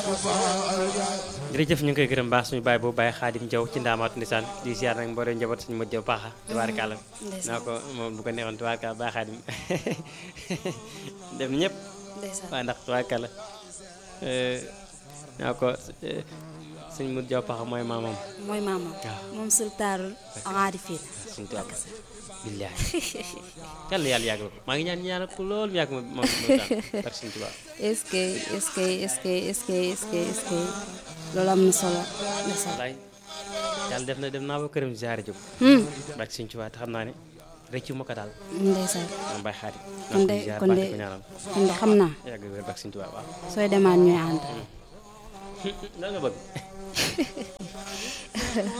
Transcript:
jërëjëf ñu ngi koy gërëm baax suñu baay boobu Baye Xaadim Jaw ci ndaamaatu ndisaan di ziar nag mboolem njaboot suñu mët jaw baaxa tubaarkàlla naa ko moom bu ko neexoon tubaarkàlla Baye Xaadim def na ñëpp ndeysaan waaw ndax tubaarkàlla naa ko suñu mët jaw paxa mooy maamam mooy maamam waaw. moom sultaanul aarifiin suñu tubaab billaahi yàlla yàlla yàgg la ko maa ngi ñaan ñaan ko lool mu yàgg ma ma ma daan ak suñu tubaab est-ce que est-ce que est-ce que est-ce que est-ce que est-ce que loolu am na solo ndeysaan wallaay yàlla def na dem naa ba këram ziare jóg Hmm, barke suñu tubaab te xam naa ne rëccu ma ko daal ndeysaan moom Baye Xaadim kon de naa ko ziar kon baax de di ko ñaanal kon de xam naa yàgg wér barke suñu tubaab waaw sooy demaat ñuy ànd lan nga bëgg